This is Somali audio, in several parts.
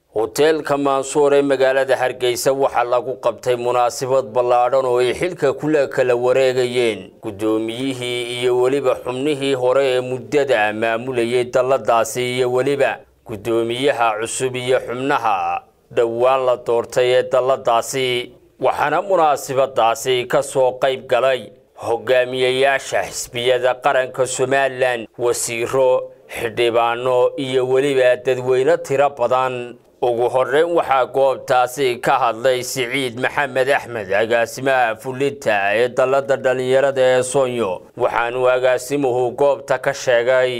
hoteelka maansuur ee magaalada hargeysa waxaa lagu qabtay munaasabad ballaadhan oo ay xilka kula kala wareegayeen guddoomiyihii iyo weliba xubnihii hore ee muddada maamulayay dalladaasi iyo weliba guddoomiyaha cusub iyo xubnaha dhowaan la doortay ee dalladaasi waxaana munaasabadaasi ka soo qayb galay hogaamiyayaasha xisbiyada qaranka somalilan wasiiro xildhibaano iyo weliba dadweyne tiro badan ugu horreyn waxaa goobtaasi ka hadlay siciid maxamed axmed agaasimaha fulinta ee dallada dhallinyarada ee soonyo waxaanuu agaasimuhu goobta ka sheegay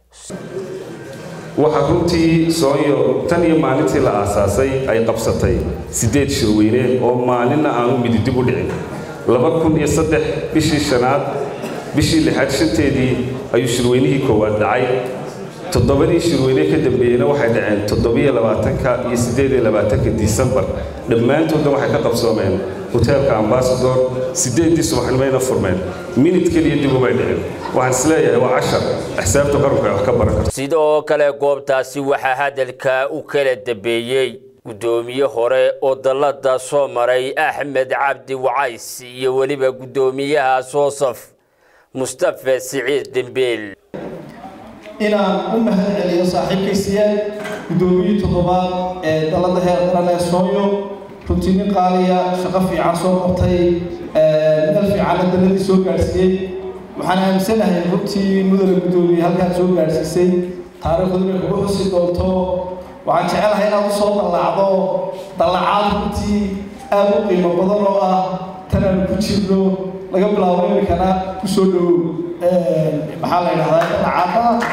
waxaa runtii soonyo tan iyo maalintii la aasaasay ay qabsatay siddeed shirweyne oo maalinna aanu mididib u dhicin laba kun iyo saddex bishii shanaad bishii lixaad shanteedii ayuu shirweynihii koowaad dhacay toddobadii shirweyne ka dambeeyeyna waxay dhaceen toddobiyo labaatanka iyo siddeed iyo labaatanka disembar dhammaantoodna waxay ka qabsoomeen hoteelka ambasador siddeeddii subaxnimayna furmeen minid keliya dib umay dhicin waxaan isleeyahay waa cashar axsaabta qaranku ay wax ka baran karto sidoo kale goobtaasi waxaa hadalka u kala dambeeyey guddoomiye hore oo dallada soo maray axmed cabdi wacays iyo weliba guddoomiyaha soosaf mustafe siciid dembeel inaan u mahad celiyo saaxiibkaysiyaal guddoomiyii toddobaad ee dallada heer qaran ee sooyo runtii nin qaaliya shaqo fiican soo qabtay meel fiicanna dalladii soo gaadhsiiyey waxaan aaminsanahay runtii mudane guddoomiye halkaad soo gaadhsiisay taariikhdu inay kugu xusi doonto waxaan jecelahay inaad u soo dallaacdo dallacaad runtii aad u qiimo badan oo ah tanaanu ku jirno laga bilaabo iminkana ku soo dhowow maxaa la yidhahdaa dallacaada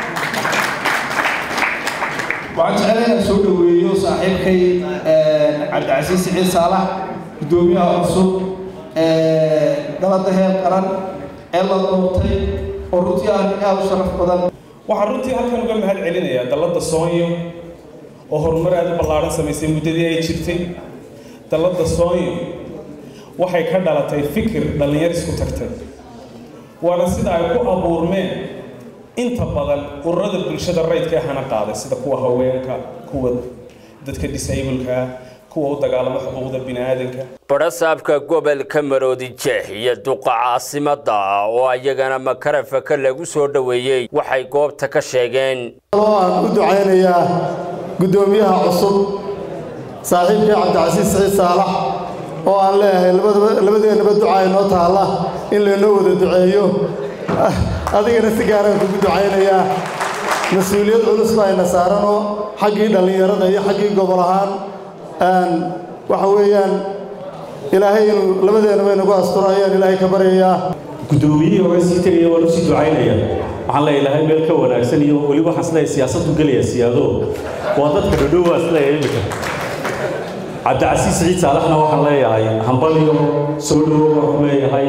waxaan jecelahay inaan soo dhoweeyo saaxiibkay cabdicasiis siciid saalax guddoomiyaha cusub dalada heer qaran ee la doortay oo runtii ah nin aad u sharaf badan waxaan runtii halkan uga mahad celinayaa dallada soonyo oo horumar aad u ballaaran samaysay muddadii ay jirtay dallada soonyo waxay ka dhalatay fikir dhallinyar isku tagtay waana sida ay ku abuurmeen inta badan ururada bulshada rayidka ee hana qaaday sida kuwa haweenka kuwa dadka disableka kuwa u dagaalama xuquuqda bini'aadanka badhasaabka gobolka maroodi jeex iyo duqa caasimada oo ayagana makarafaka lagu soo dhoweeyey waxay goobta ka sheegeen aan u ducaynayaa guddoomiyaha cusub saaxiibkii cabdicasiis siciid saalax oo aan leeyahay labadeennaba ducaa inoo taalla in laynoo wada duceeyo adigana si gaaraan kugu ducaynayaa mas-uuliyad culus baayna saaranoo xaggii dhallinyarada iyo xaggii gobol ahaan waxa weeyaan ilaahay inuu labadeennaba inagu asturo ayaan ilaahay ka baryayaa guddoomiyihii hore sii tegaya waan usii ducaynaya waxaan leeyahay ilaahay meel ka wanaagsan iyo weliba waxaan isleeyahay siyaasaddu gelaya siyaado waa dadka dhadhow waa isleeyahay iminka cabdicasiis siciid saalaxna waxaan leeyahay hambaliyo soo dhowo waan ku leeyahay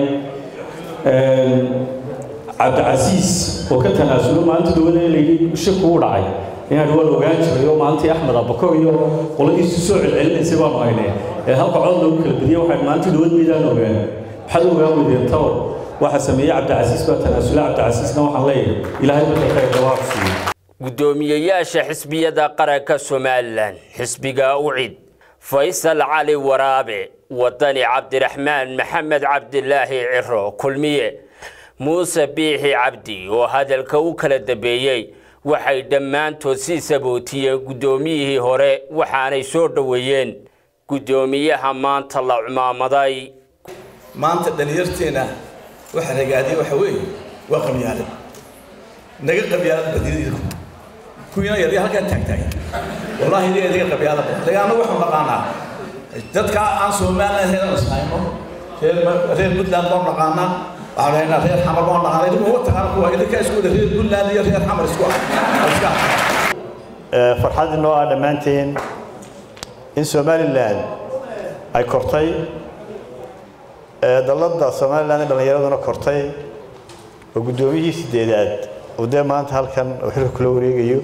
cabdicasiis oo ka tanaasulo maalinta dhawada laydhi shaku u dhacay inaan waan ogaan jiray oo maalintii axmed abakor iyo qoladiisu soo celcelinaysay baanu haynay ee halka cod lagu kala badiyay waxaan maalintii dhawad maydaan ogaan maxaad ogaan weydeen taw waxa sameeyey cabdicasiis baa tanaasula cabdicasiisna waxaan leeyahay ilaahay marka khayr dawaaq siiyo guddoomiyeyaasha xisbiyada qaranka somalilan xisbiga ucid faysal cali waraabe wadani cabdiraxmaan maxamed cabdilaahi ciro kulmiye muuse biixi cabdi oo hadalka u kala dambeeyey waxay dhammaantood sii sabootiyeen guddoomiyihii hore waxaanay soo dhoweeyeen guddoomiyaha maanta la cumaamaday maanta dhalinyarteena waxa ragaadiya waxa weeye waa qabyaalad naga qabyaalad badiyadiidu kuwiina yarya halkaan taagtaagay wallaahi idiga idiga qabyaalad dagaano waxaan naqaanaa dadka aan somaliland heedan ishayno reer reer puntland baan naqaanaa waxaan leynaa reer xamar baan naqaanaa idinku uga tagaan kuwa idinka isku wada reer puntland iyo reer xamar isku ah farxad inoo ah dhammaanteen in somalilan ay kortay dalladda somalilan ee dhallinyaraduna kortay oo guddoomiyihii sideedaad oo dee maanta halkan oo xilka kula wareegayo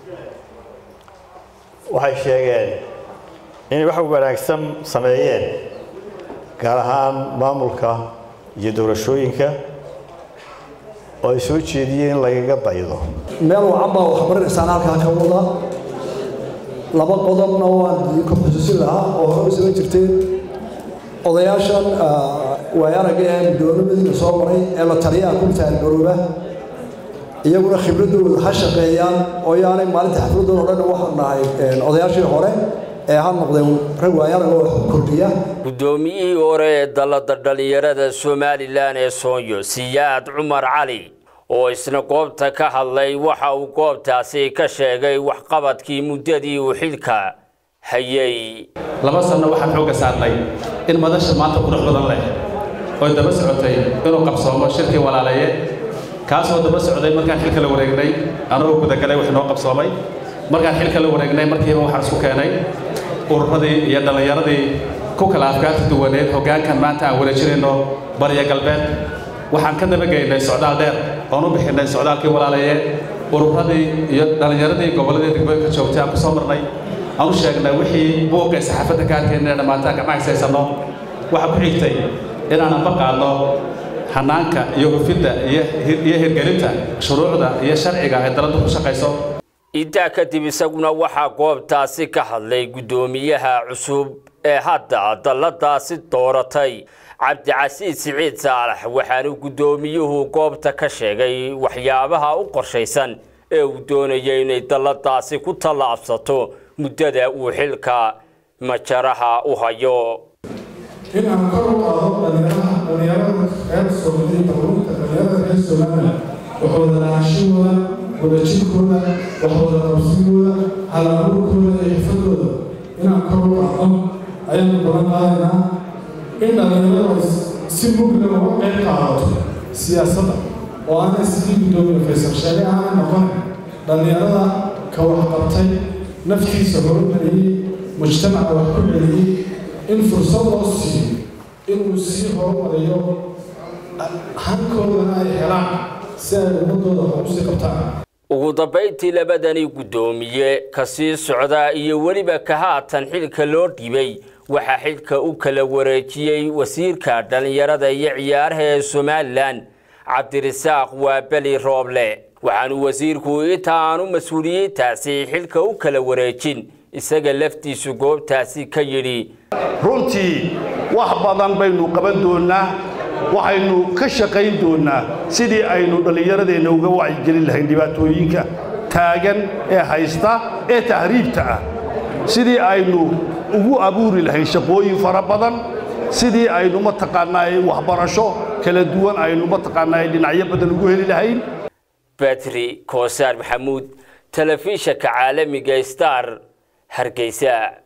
waxay sheegeen inay wax wanaagsan sameeyeen gaar ahaan maamulka iyo doorashooyinka oo ay soo jeediyeen in lagaga daydo meel wacan baa waxbaranaysaan halkaa ka wada laba qodobna waan idinku xusuusin lahaa oo hore u samayn jirteen odayaashan waay aragga ee guddoomimadina soo maray ee la taliyaha ku taargarooba iyaguna khibradooda ha shaqeeyaan oo yaanay maalinta xafladooda o dhan waxaan nahay odayaashii hore ee ha noqdeen rag waayaraga wax kordhiya guddoomiyihii hore ee dallada dhallinyarada somalilan ee soonyo siyaad cumar cali oo isna goobta ka hadlay waxa uu goobtaasi ka sheegay waxqabadkii muddadii uu xilka hayay laba sanno waxaan xoogga saarnay in madasha maanta qurux badan leh oo daba socotay inuu qabsoomo shirkii walaalaye kaasoo daba socday markaan xilka la wareegnay anagoo gudagalay wax noo qabsoomay markaan xilka la wareegnay markiiba waxaan isku keenay ururadii iyo dhallinyaradii ku kala afkaarta duwaneed hoggaankan maanta aan wareejinayno bariya galbeed waxaan ka dabageynay socdaal dheer oon u bixinay socdaalkii walaalaye ururadii iyo dhallinyaradii gobolladii degmooyinka joogtay aan ku soo marnay aan u sheegnay wixii buuqa ee saxaafadda ka arkayna dhammaantaan gacma haysaysanno waxaa ku xigtay inaanan baqaadno hanaanka iyo hufidda iyo hirgelinta shuruucda iyo sharciga ay daladdu ku shaqayso intaa kadib isaguna waxaa goobtaasi ka hadlay guddoomiyaha cusub ee hadda dalladaasi dooratay cabdicasiis siciid saalax waxaanu guddoomiyuhu goobta ka sheegay waxyaabaha u qorshaysan ee uu doonayay inay dalladaasi ku tallaabsato muddada uu xilka majaraha u hayo in aan kor u qaado dhalinyaraha dhalinyarada reer soomaliya dowladda dhalinyarada reer somaliland waxwada lahaanshahooda wadajirkooda waxwada qabsigooda halabuurkooda iyo xifadooda inaan kor u qaadno ayaanu balan qaadaynaa in dhalinyaradu si mugla uga qayb qaadato siyaasadda oo aanay sidii guddoomiye faysal sheegay aanay noqon dhalinyarada ka waxqabtay naftiisa horumariyey mujtamaca wax ku celiyey in fursad loo siiyo inuu sii horumariyo hankoodana ay helaan si ay ummadooda wax usii qabtaan ugu dambayntii labadani guddoomiye ka sii socda iyo weliba ka haatan xilka loo dhibay waxaa xilka u kala wareejiyey wasiirka dhallinyarada iyo ciyaaraha ee somalilan cabdirasaaq waabeli rooble waxaanu wasiirku inta aanu mas-uuliyiintaasi xilka u kala wareejin isaga laftiisu goobtaasi ka yidhi runtii wax badan baynu qaban doonnaa waxaynu ka shaqayn doonnaa sidii aynu dhallinyaradeenna uga wacyigelin lahayn dhibaatooyinka taagan ee haysta ee tahriibta ah sidii aynu ugu abuuri lahayn shaqooyin fara badan sidii aynu mataqaannaa waxbarasho kala duwan aynu mataqaannaa dhinacyo badan ugu heli lahayn batri koosaar maxamuud telefishanka caalamiga star hargeysa